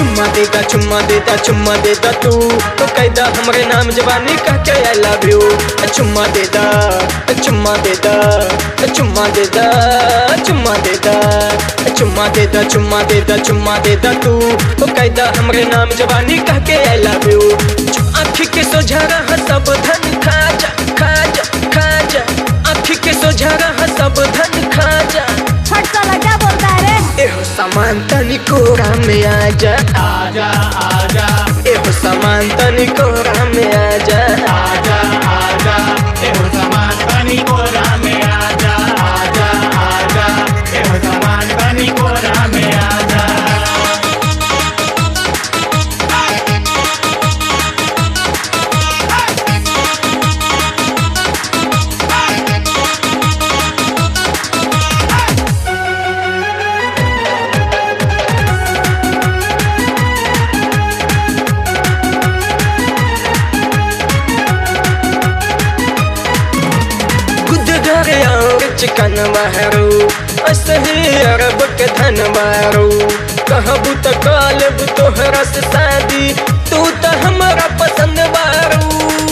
चुम्मा देदा चुम्मा देदा चुम्मा देदा तू तो कैदा हमरे नाम जवानी कह के आई लव यू चुम्मा देदा चुम्मा देदा चुम्मा देदा चुम्मा देदा चुम्मा देदा चुम्मा देदा चुम्मा देदा तू तो कैदा हमरे नाम जवानी कह के आई लव यू आँखी के सोझा रहा सब धन खा जा खा जा खा जा आँखी के सोझा रहा सब धन खा जा फट साला क्या बोलता है रे एहो सामान तनिको में आजा आजा आजा एहो सामान तनिको में आजा आजा आजा एहो समान बनी कोरा में आजा आजा आजा एहो समान बनी कोरा में आजा खुद घर और चिकन मारू असही अरब के धन मारू कहबू तो कालब तोहरा से शादी तू तो हमारा पसंद मारू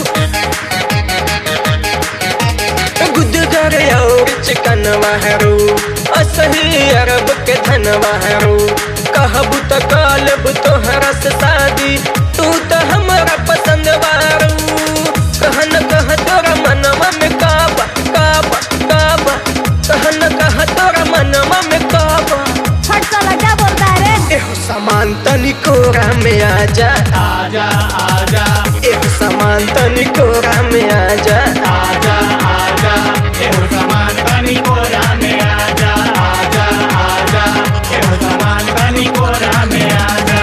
गुद घर और चिकन मारू असही अरब के धन मारू कहबू तो कालब तोहरा से शादी तू तो हमारा पसंद मारू कहन कह तोरा मनवा में काबा काबा काबा कहन कह तोरा मनवा में काबा फट साला क्या बोलता है रे एहो सामान तनिको में आजा आजा आजा एहो सामान तनिको में आजा आजा आजा एहो समान बनी कोरा में आजा आजा आजा एहो समान बनी कोरा में आजा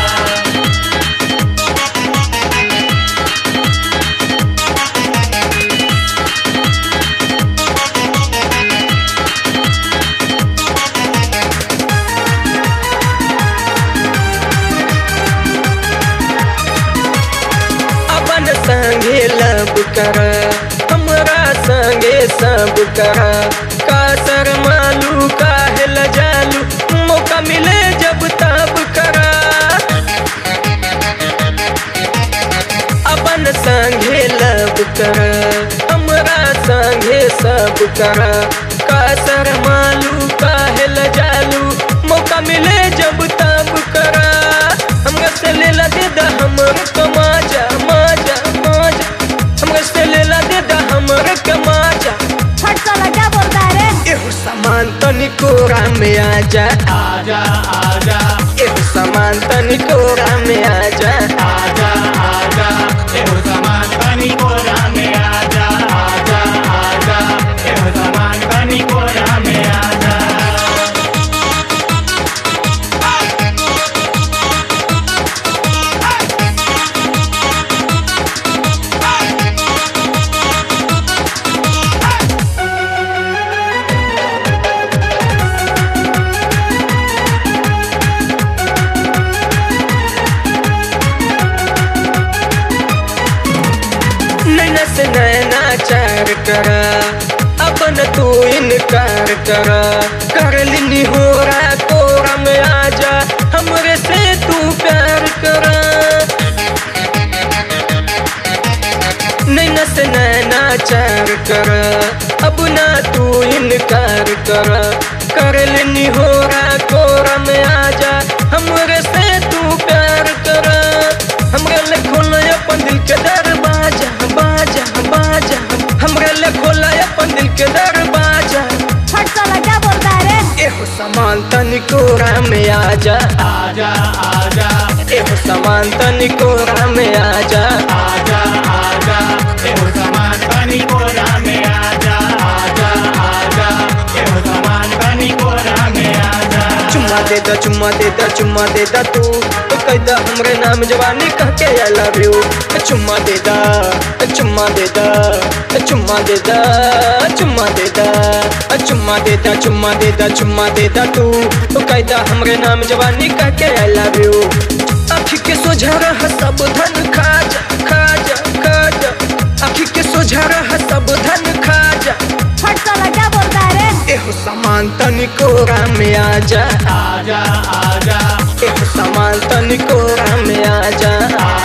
अपन संगे लब कर हमरा संगे सब कर का सर मालू का हेल जालू मौका मिले जब तब कर अपन संगे लब कर हमरा संगे सब कर का सर मालू का हेल जालू मौका मिले जब तब कर हमरा से लेला दे दा हमर कमाजा माजा माजा हमरा से लेला दे दा हमर कमाजा फट साला क्या बोलता है रे एहो सामान तनिको में आजा आजा आजा एहो सामान तनिको में आजा आजा आजा एहो समान बनी कोरा में आजा आजा आजा एहो समान बनी कोरा में आजा नैना से नैना चार करा अपन तू इनकार करा कर लिनी हो रहा कोरा में आजा हमरे से तू प्यार करा नैना से नैना चार करा अब ना तू इनकार करा कर लिनी हो रहा कोरा में आजा हमरे से तू प्यार करा हमरे ले खोला अपन दिल के दरवाजा बाजा बाजा हमरे ले खोला अपन दिल के दरवाजा फट साला क्या बोलता है रे एहो सामान तनिको में आजा आजा आजा एहो सामान तनिको में आजा आजा आजा एहो समान बनी कोरा में आजा आजा आजा एहो समान बनी कोरा में आजा चुम्मा दे दा चुम्मा दे दा चुम्मा दे दा तू तो कैदा हमरे नाम जवानी कह के आई लव यू चुम्मा दे दा चुम्मा दे दा चुम्मा दे दा चुम्मा दे दा चुम्मा दे दा चुम्मा दे दा चुम्मा दे दा तू तो कैदा हमरे नाम जवानी कह के आई लव यू आँखी के सोझा रहा सब धन खा जा खा जा खा जा आँखी के सोझा रहा सब धन खा जा फट साला क्या बोलता है रे एहो सामान तनिको में आजा आजा आजा एक सामान तनिको में आजा